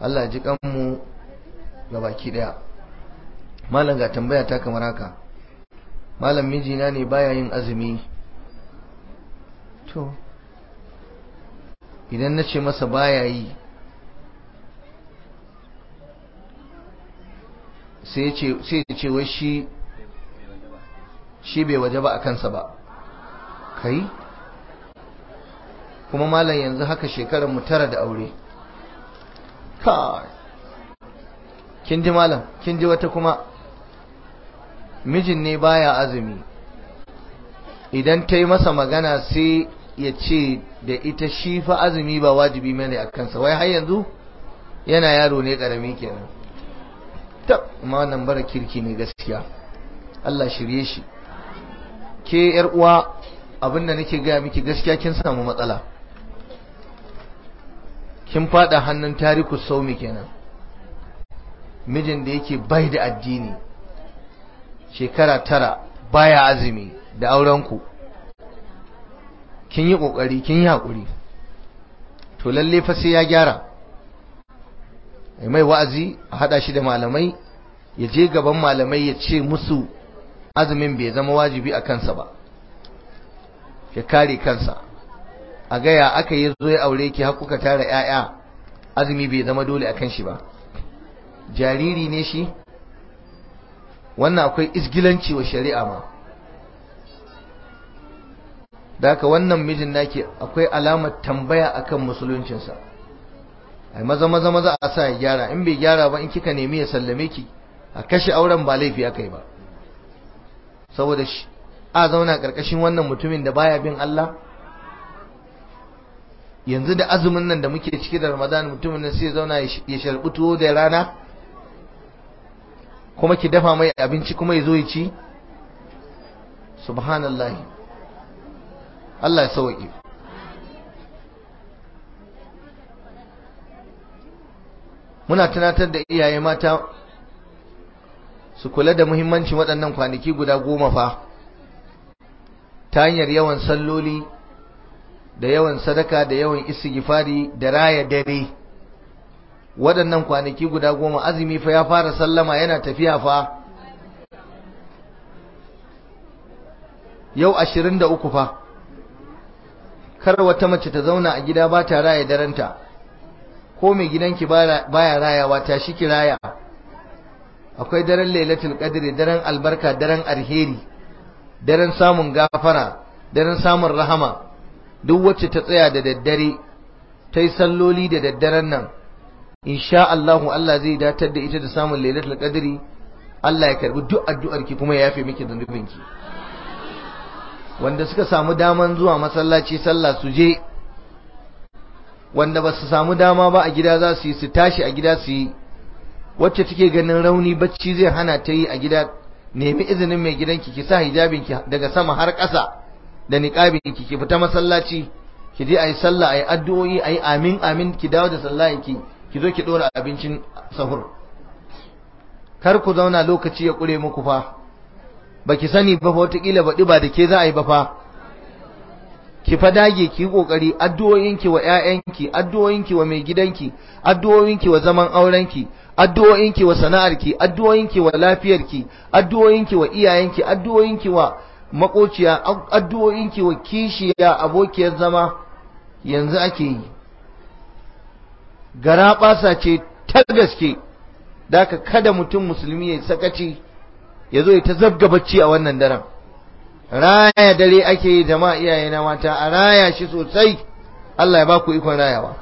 Allah ji kanmu ga baki daya malam ga tambaya ta kamar haka malam mijina ne baya yin azumi to idan na ce masa baya yi sai ya ce wai shi shi bai waje ba a kansa ba kai kuma malam yanzu haka shekarar mu tara da aure kai kin ji malam kin ji wata kuma mijin ne baya azumi idan ta yi masa magana sai ya ce da ita shi fa azumi ba wajibi mene a kansa wai har yanzu yana yaro ne karami kenan ta amma wannan bara kirki ne gaskiya Allah shirye shi ke yar uwa abinda nake gaya miki gaskiya kin samu matsala kin fada hannun tariku saumi kenan mijin da yake bai da addini shekara tara baya azumi da aurenku kin yi kokari kin yi hakuri to lalle fa sai ya gyara ai mai wa'azi a hada shi da malamai ya je gaban malamai ya ce musu azumin bai zama wajibi a kansa ba ya kare kansa a gaya aka yi zo ya aure ki har kuka tara 'ya'ya azumi bai zama dole akan shi ba jariri ne shi wannan akwai isgilanci wa shari'a ma da haka wannan mijin naki akwai alamar tambaya akan musuluncinsa ai maza maza maza a sa ya gyara in bai gyara ba in kika nemi ya sallame ki a kashe auren ba laifi aka yi ba saboda a zauna karkashin wannan mutumin da baya bin Allah yanzu da azumin nan da muke ciki da Ramadan mutumin nan sai zauna ya sharbi tuwo da rana kuma ki dafa mai abinci kuma ya zo ya ci subhanallahi Allah ya sauke muna tunatar da iyaye mata su kula da muhimmancin waɗannan kwanaki guda goma fa ta hanyar yawan salloli da yawan sadaka da yawan istighfari da raya dare waɗannan kwanaki guda goma azumi fa ya fara sallama yana tafiya fa yau ashirin da uku fa kar wata mace ta zauna a gida ba ta raya darenta ko mai gidanki baya rayawa ta shi ki raya akwai daren lailatul qadri daren albarka daren alheri daren samun gafara daren samun rahama duk wacce ta tsaya da daddare ta yi salloli da daddaren nan insha Allahu Allah zai datar da ita da samun lailatul qadri Allah ya karbi duk addu'arki kuma ya yafe miki zunubinki wanda suka samu daman zuwa masallaci sallah su je wanda ba su samu dama ba a gida za su yi su tashi a gida su yi wacce take ganin rauni bacci zai hana ta yi a gida nemi izinin mai gidanki ki sa hijabinki daga sama har ƙasa da niqabinki ki fita masallaci ki je ayi sallah ayi addu'o'i ayi amin amin ki dawo da sallahinki ki zo ki dora abincin sahur kar ku zauna lokaci ya kure muku fa baki sani ba wataƙila baɗi ba da ke za a yi ba fa ki fa dage ki kokari addu'o'inki wa ƴaƴanki addu'o'inki wa mai gidanki addu'o'inki wa zaman aurenki addu'o'inki wa sana'arki addu'o'inki wa lafiyarki addu'o'inki wa iyayenki addu'o'inki wa makociya addu'o'inki wa kishiya abokiyar zama yanzu ake yi gara basa ce ta gaske daka kada mutum musulmi ya sakaci ya zo ya ta zabga bacci a wannan daren raya dare ake yi jama'a iyaye na mata a raya shi sosai Allah ya baku ikon rayawa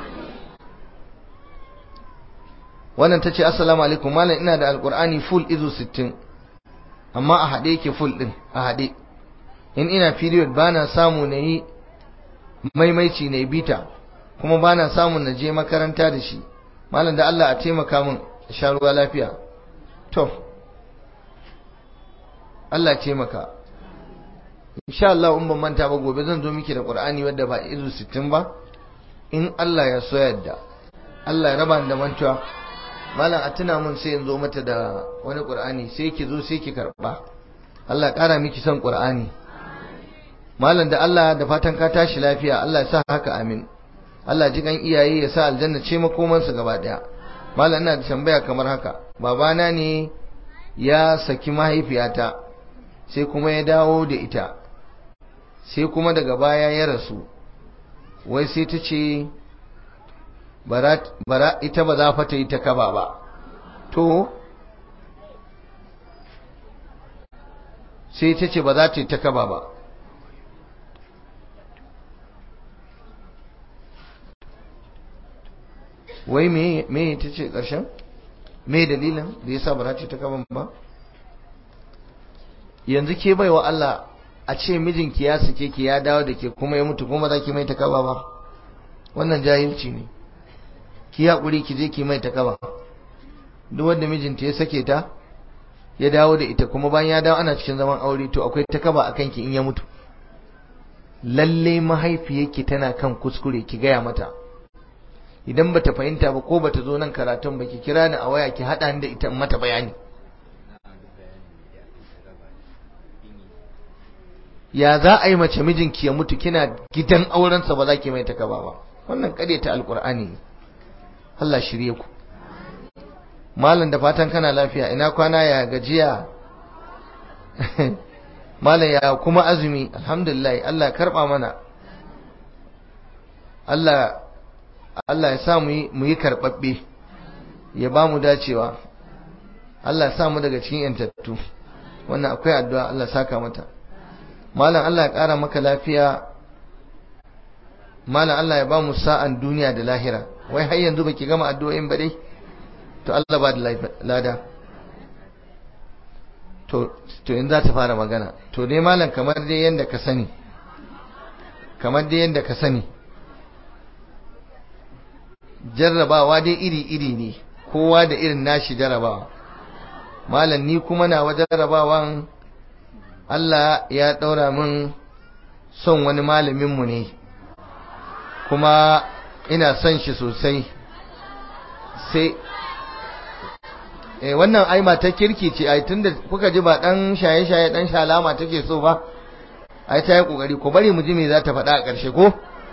wannan tace assalamu alaikum malam ina da alqur'ani full izu 60 amma a hade yake full din a hade in ina period bana samu nayi maimaici ne bita kuma bana samu na je makaranta da shi malam da Allah a taimaka min sha ruwa lafiya to Allah ya taimaka insha Allah in ban manta ba gobe zan zo miki da Qur'ani wanda ba izu 60 ba in Allah ya so yadda Allah ya raba da mantuwa malam a tuna mun sai in zo mata da wani Qur'ani sai ki zo sai ki karba Allah ya kara miki son Qur'ani malam da Allah da fatan ka tashi lafiya Allah ya sa haka amin Allah ji kan iyaye ya sa aljanna ce makomansu gaba daya malam ina da tambaya kamar haka babana ne ya saki mahaifiyata sai kuma ya dawo da ita sai kuma daga baya ya rasu wai sai ta ce bara ita ba za fa ta yi ta kaba ba to sai ta ce ba za ta yi ta kaba ba wai me ta ce ƙarshen me dalilin da ya sa ba za ta yi ta kaba ba yanzu ke bai wa Allah a ce mijinki ya sake ki ya dawo da ke kuma ya mutu kuma za ki mai ta kaba ba wannan jahilci ne ki haƙuri ki je ki mai ta kaba duk wanda mijinta ya sake ta ya dawo da ita kuma bayan ya dawo ana cikin zaman aure to akwai ta kaba a kanki in ya mutu lalle mahaifiyarki tana kan kuskure ki gaya mata idan bata fahimta ba ko bata zo nan karatun ba ki kira ni a waya ki haɗa ni da ita mata bayani ya za a yi mace mijinki ya mutu kina gidan aurensa ba za ki mai ta kaba ba wannan ta alkur'ani ne Allah shirye ku malam da fatan kana lafiya ina kwana ya gajiya malam ya kuma azumi alhamdulillah Allah karba mana Allah Allah ya sa mu yi mu yi karbabbe ya ba mu dacewa Allah ya sa mu daga cikin yantattu wannan akwai addu'a Allah saka mata malam Allah ya kara maka lafiya malam Allah ya ba mu sa'an duniya da lahira wai har yanzu baki gama addu'o'in ba dai to Allah ba da lada to to in za ta fara magana to dai malam kamar dai yanda ka sani kamar dai yanda ka sani jarrabawa dai iri-iri ne kowa da irin nashi jarrabawa malam ni kuma na wa jarrabawan Allah ya ɗaura min son wani malaminmu ne kuma ina son shi sosai sai eh wannan ai mata kirki ce ai tunda kuka ji ba dan shaye-shaye dan shalama take so ba ai ta yi kokari ko bari mu ji me za ta faɗa a ƙarshe ko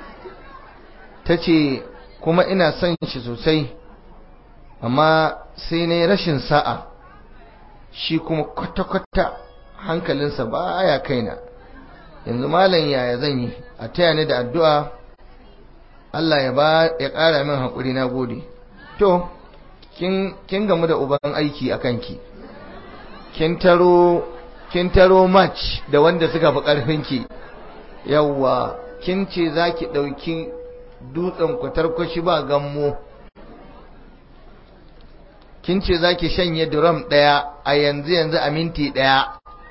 tace kuma ina son shi sosai amma sai ne rashin sa'a shi kuma kwata-kwata hankalinsa baya kaina yanzu malam yaya zan yi a taya ni da addu'a Allah ya ba ya ƙara min haƙuri na gode to kin kin gamu da uban aiki a kanki kin taro kin taro match da wanda suka fi ƙarfinki yawwa kin ce zaki ɗauki dutsen kwatarkwashi ba gammo kin ce zaki shanye drum ɗaya a yanzu yanzu a minti ɗaya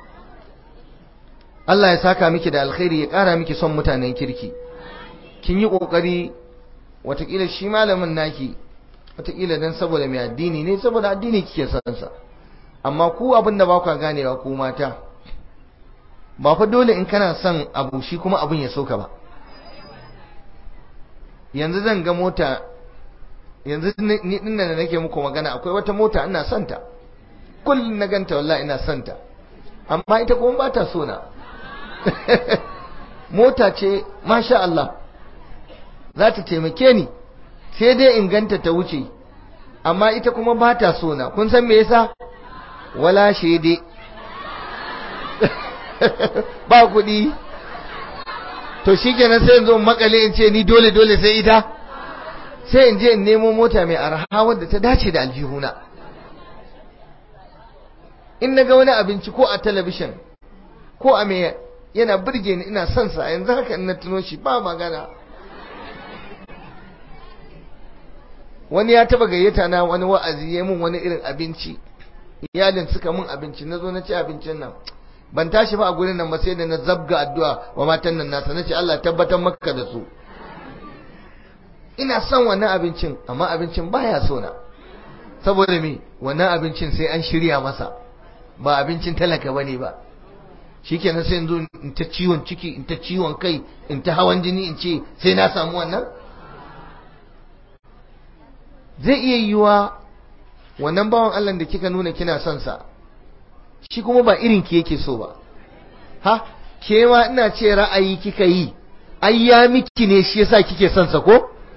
Allah ya saka miki da alkhairi ya ƙara miki son mutanen kirki kin yi ƙoƙari watakila shi malamin naki watakila don saboda mai addini ne saboda addini kike son sa amma ku abin da ba ku ganewa ku mata ba fa dole in kana son abu shi kuma abin ya soka ba yanzu zan ga mota yanzu ni din da nake muku magana akwai wata mota ina son ta kullum na ganta wallahi ina son ta amma ita kuma ba ta so na mota ce masha Allah za ta taimake ni sai dai in ganta ta wuce amma ita kuma ba ta so na kun san me yasa wala shede ba kuɗi to shikenan sai in zo makale in ce ni dole dole sai ita sai in je in nemo mota mai arha wadda ta dace da aljihuna in na ga wani abinci ko a talabishin ko a mai yana burge ni ina son sa yanzu haka in na tuno shi ba magana wani ya taba gayyata na wani wa'azi ya mun wani irin abinci iyalin suka mun abinci na zo na ci abincin nan ban tashi ba a gurin nan ba sai da na zabga addu'a wa matan nan nasa nace Allah tabbatar maka da su ina son wannan abincin amma abincin baya so na saboda me wannan abincin sai an shirya masa ba abincin talaka bane ba shikenan sai in zo in ta ciwon ciki in ta ciwon kai in ta hawan jini in ce sai na samu wannan zai iya yiwa wannan bawan Allah da kika nuna kina son sa shi kuma ba irin ki yake so ba ha ke ma ina ce ra'ayi kika yi ai ya miki ne shi yasa kike son sa ko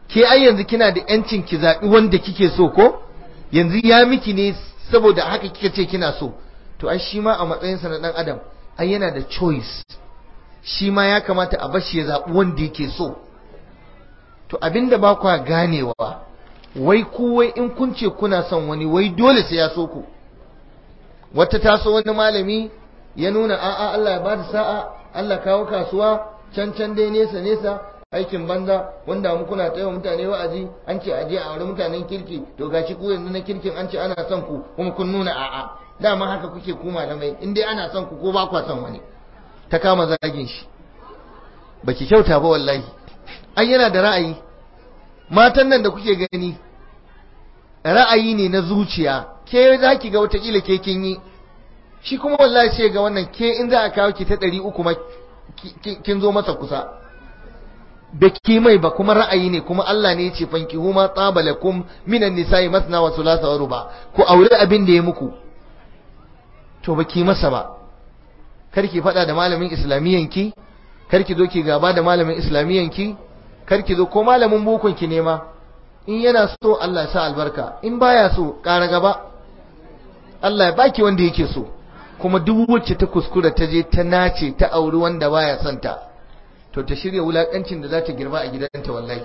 ke ai yanzu kina da yancin ki zaɓi wanda kike so ko yanzu ya miki ne saboda haka kika ce kina so to ai shi ma a matsayinsa na ɗan adam ai yana da choice shi ma ya kamata a bashi ya zaɓi wanda yake so to abinda ba kwa ganewa wai ku wai in kun ce kuna son wani wai dole sai ya so ku wata taso wani malami ya nuna a'a Allah ya bada sa'a Allah kawo kasuwa can can dai nesa nesa aikin banza wanda mu kuna tsaye mutane wa'azi an ce aje a wuri mutanen kirki to gashi ku yanzu na kirkin an ce ana son ku kuma kun nuna a'a dama haka kuke ku malamai in dai ana son ku ko ba kwa son wani ta kama zagin shi baki kyauta ba wallahi ai yana da ra'ayi matan nan da kuke gani ra'ayi ne na zuciya ke za ki ga watakila ke kin yi shi kuma wallahi sai ga wannan ke in za a kawo ki ta ɗari uku ma kin zo masa kusa da ki mai ba kuma ra'ayi ne kuma Allah ne ya ce fanki huma tsabalakum minan nisa'i masna wa thulatha wa ruba ku aure abin da ya muku to ba ki masa ba kar ki faɗa da malamin islamiyyan ki kar ki zo ki gaba da malamin islamiyyan ki kar ki zo ko malamin bokon ki ne ma in yana so Allah ya sa albarka in baya so ƙara gaba Allah ya baki wanda yake so kuma duk wacce ta kuskura ta je ta nace ta auri wanda baya son ta to ta shirya wulakancin da za ta girma a gidanta wallahi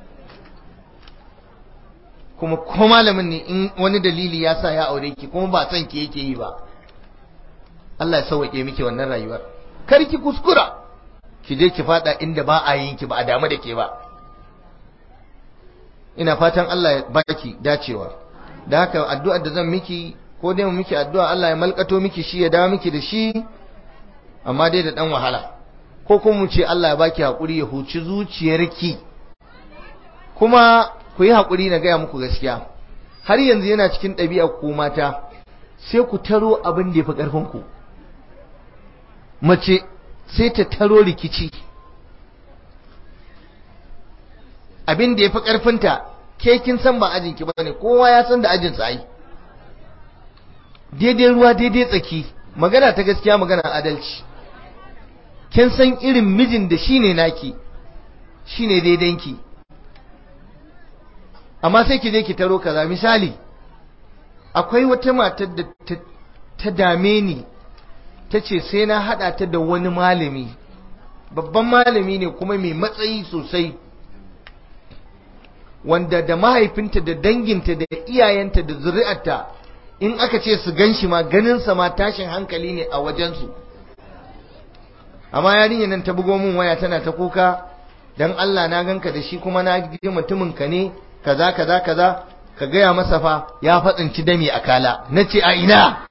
kuma ko malamin ne in wani dalili ya sa ya aure ki kuma ba son ki yake yi ba Allah ya sauke miki wannan rayuwar kar ki kuskura ki je ki fada inda ba a yin ki ba a damu da ke ba ina fatan Allah ya baki dacewa da haka addu'ar da zan miki ko dai mu miki addu'a Allah ya malkato miki shi ya dawo miki da shi amma dai da dan wahala ko kuma mu ce Allah ya baki hakuri ya huci zuciyarki kuma ku yi hakuri na gaya muku gaskiya har yanzu yana cikin ɗabi'a ku mata sai ku taro abin da ya fi ƙarfin ku mace sai ta taro rikici abin da ya fi ƙarfinta ke kin san ba ajinki ba ne kowa ya san da ajinsa ai daidai ruwa daidai tsaki magana ta gaskiya magana adalci kin san irin mijin da shine naki shine daidanki amma sai ki je ki taro kaza misali akwai wata matar da ta dame ni ta ce sai na haɗa ta da wani malami babban malami ne kuma mai matsayi sosai wanda da mahaifinta da danginta da iyayenta da zuri'arta in aka ce su gan shi ma ganinsa ma tashin hankali ne a wajensu amma yarinya nan ta bugo min waya tana ta kuka dan Allah na ganka da shi kuma na ji mutumin ka ne kaza kaza kaza ka gaya masa fa ya fatsinci dami a kala nace a ina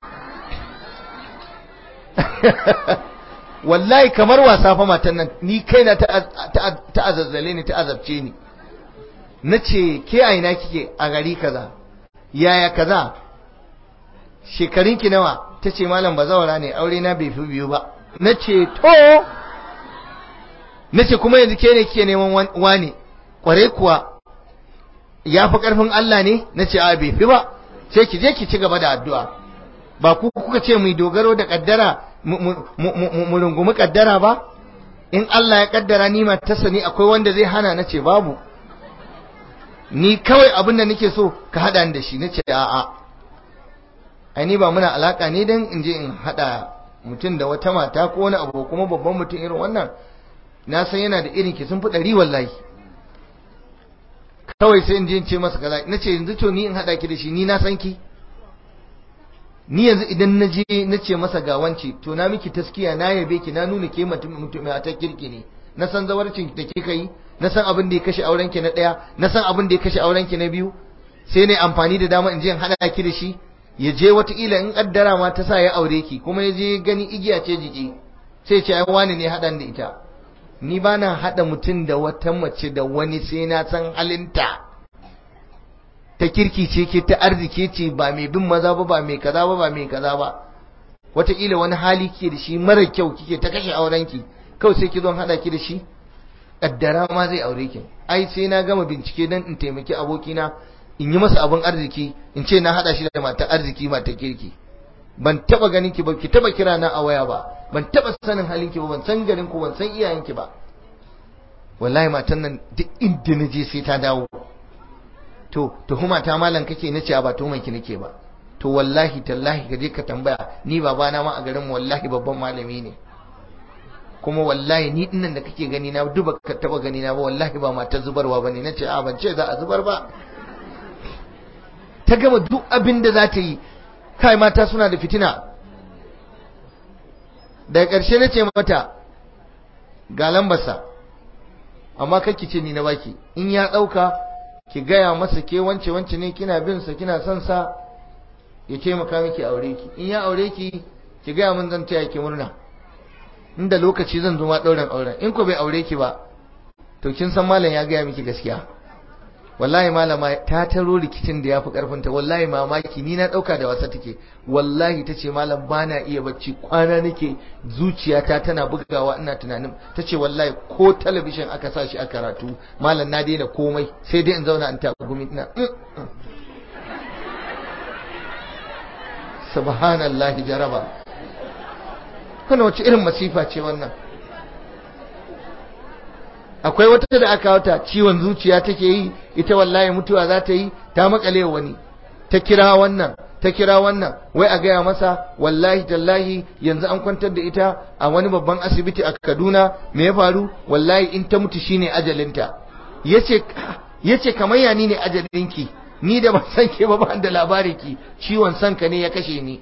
wallahi kamar wasa fa matan nan ni kaina ta azazzale ni ta azabce ni nace ke a ina kike a gari kaza yaya kaza shekarunki nawa tace malam bazawara ne aure na bai fi biyu ba nace to nace kuma yanzu ke ne kike neman wani kware kuwa ya fi karfin Allah ne nace a bai fi ba sai ki je ki ci gaba da addu'a ba ku kuka ce mu dogaro da kaddara mu rungumi kaddara ba in Allah ya kaddara ni ta sani akwai wanda zai hana nace babu ni kawai abin da nake so ka hada ni da shi nace a'a ai ni ba muna alaka ne dan in je in hada mutum da wata mata ko wani abu kuma babban mutum irin wannan na san yana da irin ki sun fi ɗari wallahi kawai sai in je in ce masa kaza nace yanzu to ni in hada ki da shi ni na san ki ni yanzu idan na je na ce masa ga wance to na miki taskiya na yabe ki na nuna ke mutum mutum ta kirki ne na san zawarcin da kika yi na san abin da ya kashe auren ki na daya na san abin da ya kashe auren ki na biyu sai ne amfani da dama in je in hada ki da shi ya je wataƙila in kaddara ma ta sa ya aure ki kuma ya je gani igiya ce jiki sai ce ai wani ne hadan da ita ni ba na hada mutum da wata mace da wani sai na san halinta ta kirki ce ke ta arziki ce ba mai bin maza ba ba mai kaza ba ba mai kaza ba wataƙila wani hali ke da shi mara kyau kike ta kashe aurenki kawai sai ki zo haɗa ki da shi ƙaddara ma zai aure ki ai sai na gama bincike don in taimaki abokina in yi masa abin arziki in ce na haɗa shi da matar arziki matar kirki ban taɓa ganin ki ba ki taɓa kira na a waya ba ban taɓa sanin halin ki ba ban san garin ku ban san iyayen ki ba wallahi matan nan duk inda na je sai ta dawo to tuhuma ta malam kake nace a ba tuhuman ki nake ba to wallahi tallahi ka je ka tambaya ni babana ma a garin wallahi babban malami ne kuma wallahi ni dinnan da kake gani na duba ka taba gani na ba wallahi ba mata zubarwa bane nace a ban ce za a zubar ba ta gama duk abin da za ta yi kai mata suna da fitina daga ƙarshe nace mata ga lambarsa amma kake ce ni na baki in ya ɗauka ki gaya masa ke wance wance ne kina bin sa kina son sa ya taimaka miki aure ki in ya aure ki ki gaya mun zan taya ki murna inda lokaci zan zo ma ɗaurin auren in ko bai aure ki ba to kin san malam ya gaya miki gaskiya wallahi malama ta taro rikicin da yafi karfin ta wallahi mamaki ni na dauka da wasa take wallahi tace malam bana iya bacci kwana nake zuciyata tana bugawa ina tunanin tace wallahi ko talabishin aka sa shi a karatu malam na daina komai sai dai in zauna in ta gumi ina subhanallahi jaraba kana wace irin masifa ce wannan akwai wata da aka wata ciwon zuciya take yi ita wallahi mutuwa za ta yi ta makale wani ta kira wannan ta kira wannan wai a gaya masa wallahi tallahi yanzu an kwantar da ita a wani babban asibiti a Kaduna me ya faru wallahi in ta mutu shine ajalinta yace yace kamar ya ni ne ajalinki ni da ban san ke ba ban da labari ki ciwon sanka ne ya kashe ni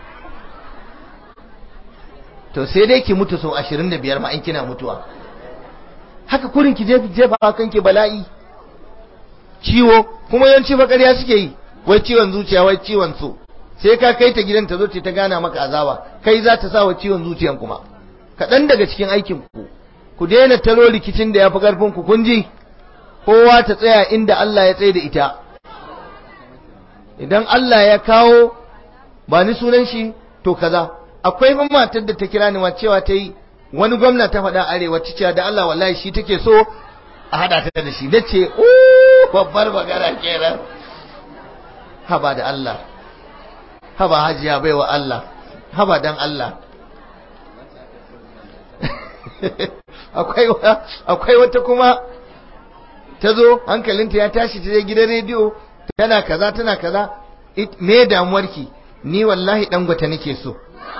to sai dai ki mutu sau 25 ma in kina mutuwa haka kurin ki jefa kanki bala'i ciwo kuma yanci fa ƙarya suke yi wai ciwon zuciya wai ciwon so sai ka kai ta gidan ta zo ta gana maka azaba kai za ta sa wa ciwon zuciyan kuma kaɗan daga cikin aikin ku ku daina taro rikicin da ya fi ƙarfin ku kun ji kowa ta tsaya inda Allah ya tsaye da ita idan Allah ya kawo ba ni sunan shi to kaza akwai matar da ta kira ni ma cewa ta yi wani gwamna ta faɗa arewa cikiya da Allah wallahi shi take so a haɗa ta da shi na ce babbar magana kenan haba da Allah haba hajiya baiwa Allah haba dan Allah akwai wata kuma ta zo hankalinta ya tashi ta je gidan rediyo tana kaza tana kaza me damuwarki ni wallahi dangwata nake so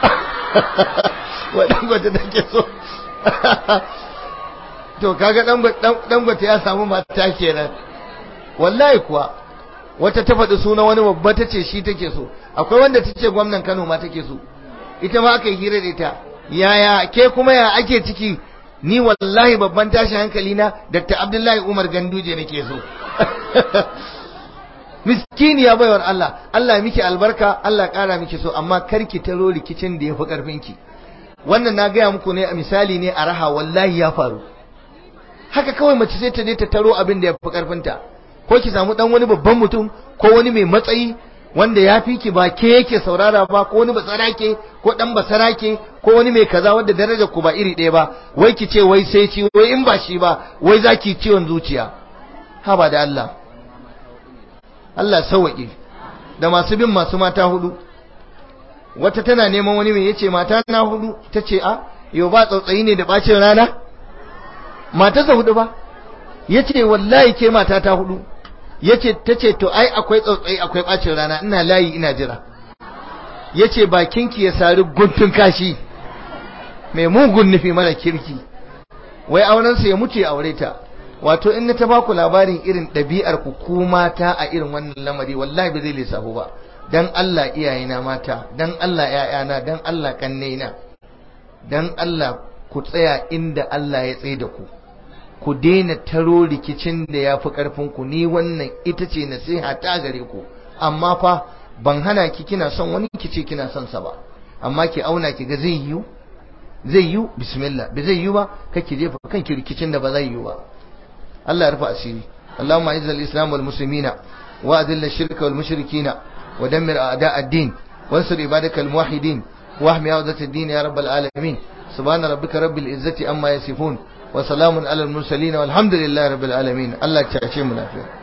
wa dangote take so to kaga dangote ya samu mata kenan wallahi kuwa wata ta faɗi suna wani babba ta ce shi take so akwai wanda ta ce gwamnan kano ma take so ita ma aka yi hira da ita yaya ke kuma ya ake ciki ni wallahi babban tashin hankali na dr abdullahi umar ganduje nake so miskini ya baiwar Allah Allah miki albarka Allah ƙara miki so amma karki taro rikicin da ya fi ƙarfinki wannan na gaya muku ne a misali ne a raha wallahi ya faru haka kawai mace sai ta je ta taro abin da ya fi ƙarfinta ko ki samu dan wani babban mutum ko wani mai matsayi wanda ya fi ki ba ke yake saurara ba ko wani basarake ko dan basarake ko wani mai kaza wanda darajar ku ba iri ɗaya ba wai ki ce wai sai ci wai in ba shi ba wai zaki ciwon zuciya haba da Allah Allah sauwaƙe da masu bin masu mata hudu wata tana neman wani mai yace mata na hudu ta ce a yau ba tsautsayi ne da bacin rana matarsa hudu ba yace wallahi ke mata ta hudu yace tace to ai akwai tsautsayi akwai bacin rana ina layi ina jira yace bakinki ya sari guntun kashi mai mugun nufi mara kirki wai aurensa ya mutu ya aure ta wato in na ta baku labarin irin ɗabi'ar ku ku mata a irin wannan lamari wallahi ba zai lissafu ba dan Allah iyayena mata dan Allah ƴaƴana dan Allah kannena dan Allah ku tsaya inda Allah ya tsaye da ku ku daina taro rikicin da ya fi ƙarfin ku ni wannan ita ce nasiha ta gare ku amma fa ban hana ki kina son wani ki ce kina son sa ba amma ki auna ki ga zai yiwu zai yiwu bismillah ba zai yiwu ba kake jefa kanki rikicin da ba zai yiwu ba Allah ya rufa asiri Allahumma izzil islam wal muslimina wa adilla shirka wal mushrikina wa dammir a'da ad-din wansur ibadakal muwahhidin wa ahmi hawzat ad-din ya rabbal alamin subhana rabbika rabbil izzati amma yasifun wa salamun alal mursalin walhamdulillahi rabbil alamin Allah ya ce mu lafiya